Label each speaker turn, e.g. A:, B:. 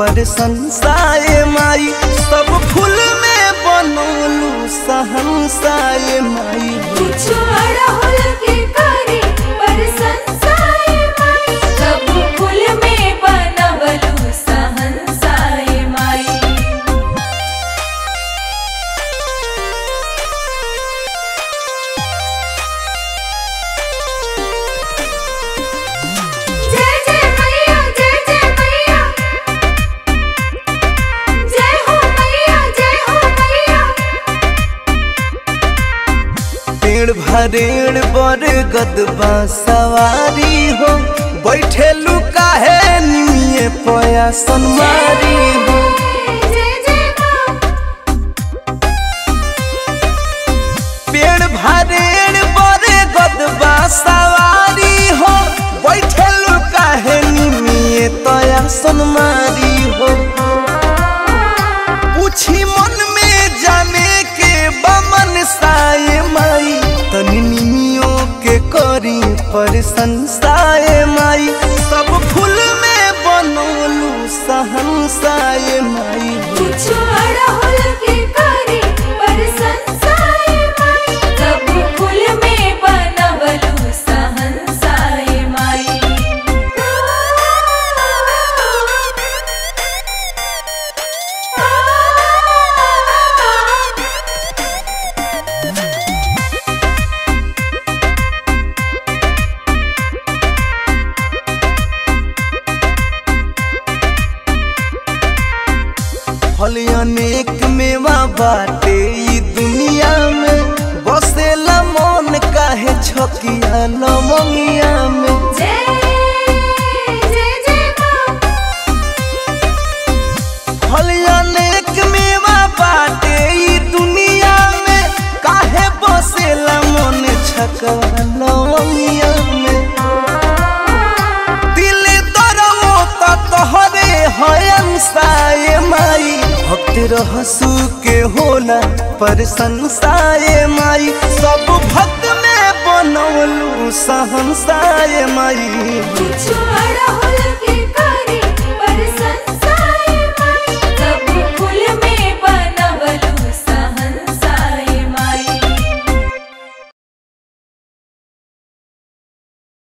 A: पर संसाय माई सब फूल में बनौलू सहनसाय माई
B: कुछ अड़हुल के करे पर संसाय माई सब फूल में बनवलु सहनसाय माई जय जय मैया जय जय मैया जय हो मैया जय हो मैया
A: पेड़ भरेड़ बर गदबा सवारी हो बैठे लुकाहे निमिये पया सनमारी हो
B: जय जय माँ
A: पेड़ भरेड़ बर गदबा सवारी हो बैठे लुकाहे निमिये तया सनमारी हो पूछी मन में जाने के बमन साए माई तनी निमियों के करी पर संसाय माई सब फूल में बनौलू सहनसाय माई
B: कुछ अड़हुल के करे पर संसाय माई सब फूल में बनवलु सहनसाय माई
A: फल अनेक मेवा बाटे ई दुनिया में बसेला मन काहे छकिया लमंगिया में
B: जय जय जय माँ
A: फल अनेक मेवा बाटे ई दुनिया में काहे बसेला मन छकवा लमंगिया में दिल दरवो त तोहरे हयन साए माई भक्त रहसु के होला पर संसाय माई सब भक्त में बनौलू सहनसाय माई
B: कुछ अड़हुल